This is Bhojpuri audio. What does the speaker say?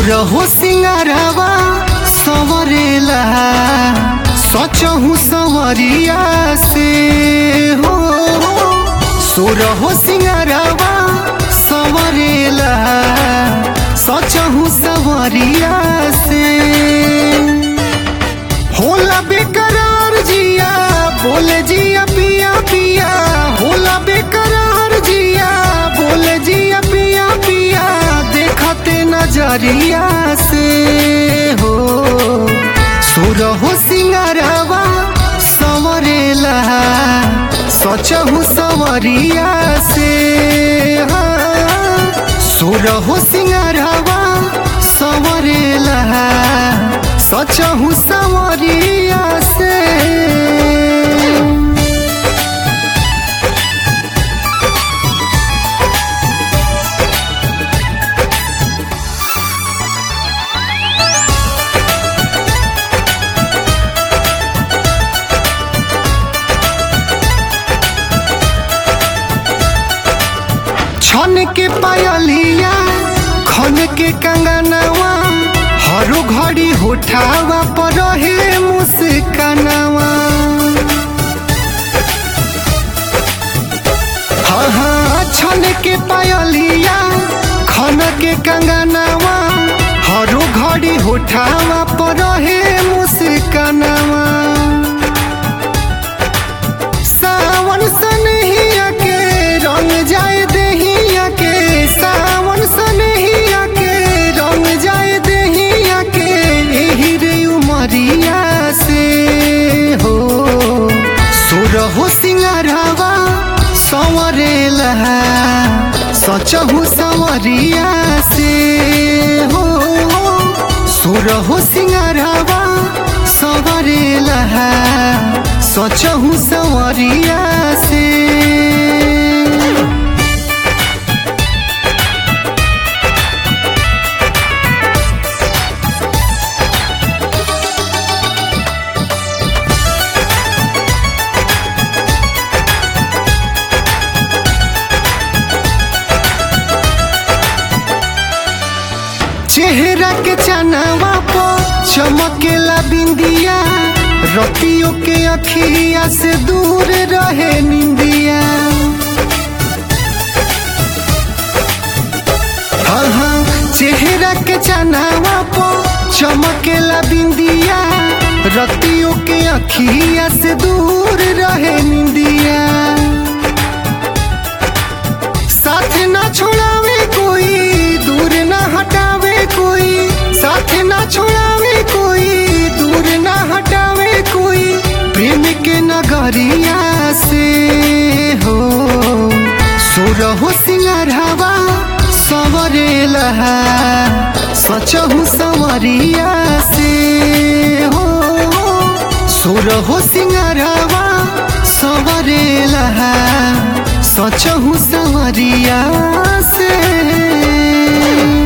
सुरहो सिंगारवा संवरेला सचहु संवरिया से हो सुरहो सिंगारवा संवरेला सचहु संवरिया से होला बेकरार जिया बोले जिया पिया पिया होला बेकरार जिया बोले जिया पिया पिया देखते नजरिया से हो सुर हो सिंगारवा संवरेला सचहु संवरिया से हाँ। सुर हो सिंगारवा संवरेला सचहु संवरिया से छन के पायलिया खन के कंगनवा हरो घड़ी होठावा पर रहे मुस्कानवा हाँ हाँ छन के पायलिया खन के कंगनवा हरो घड़ी होठावा पर रहे मुस्कानवा सावन सनहिया के रंग जाए देहिया के सावन सनहिया के रंग जाए देहिया के एही रे उमरिया से हो सुर हो सिंगारवा संवरेला सचहु संवरिया से हो सुर हो सिंगारवा संवरेला सचहु संवरिया से चेहरा के चनावा पो चमकेला बिंदिया रतियों के अखिया से दूर रहे निंदिया हाँ हाँ चेहरा के चनावा पो चमकेला बिंदिया रतियों के अखिया से दूर रहे निंदिया साथ ना छोड़ावे कोई दूर ना हटावे कोई साथ ना छोड़ावे कोई दूर ना हटावे कोई प्रेम के नगरिया से हो सुर हो सिंगारवा संवरेला सचहु संवरिया से हो सुर हो सिंगारवा संवरेला सचहु संवरिया से